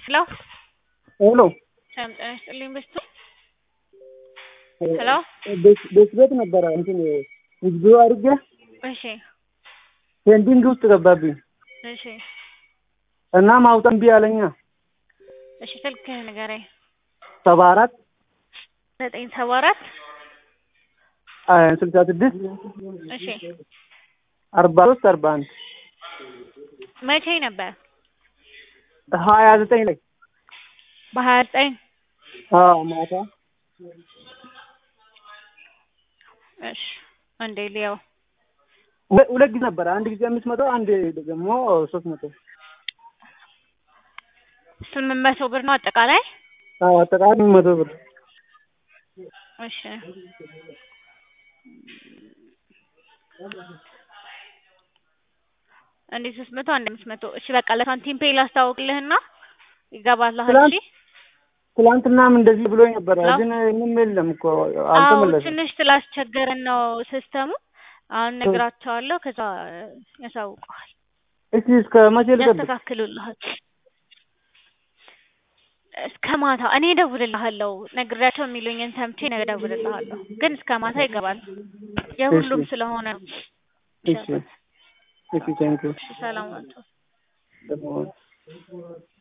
ሄሎ ሄሎ ሰላም ጤና ይስጥልኝ በስቱ ሄሎ ቤት ቤት ነበረ እንትን ውዝብ አድርጌ እሺ ፔንዲንግ ውስጥ ገባብኝ እሺ እና ማውጣት እምቢ አለኛ እሺ ስልክህን ንገረኝ ሰባ አራት ዘጠኝ ሰባ አራት ስልሳ ስድስት እሺ አርባ ሶስት አርባ አንድ መቼ ነበር ሀያ ዘጠኝ ላይ በሀያ ዘጠኝ አዎ ማታ እሺ አንዴ ሊያው ሁለ- ሁለት ጊዜ ነበረ አንድ ጊዜ አምስት መቶ አንድ ደግሞ ሶስት መቶ ስምንት መቶ ብር ነው አጠቃላይ አዎ አጠቃላይ መቶ ብር እሺ አንዴ ሶስት መቶ አንድ አምስት መቶ እሺ በቃ ለሳንቲም ፔይ ላስታውቅልህና ይገባልሃል ትላንት- እሺ ትላንትናም እንደዚህ ብሎኝ ነበረ ሄሎ? ግን ምንም የለም እኮ አዎ አልተመለሰም ትንሽ ስላስቸገረን ነው ሲስተሙ አሁን ነግራቸዋለሁ ከዛ ያሳውቀዋል እስቲ እስከ መቼ ልጠብቅ ያስተካክሉልሃል እስከ ማታ እኔ እደውልልሃለሁ ነግሬያቸው የሚሉኝን ሰምቼ ነገ እደውልልሃለሁ ግን እስከ ማታ ይገባል የሁሉም እሺ። ስለሆነ ነው እሺ እሺ ቴንኪው እሺ ሰላም ናቸው ደግሞ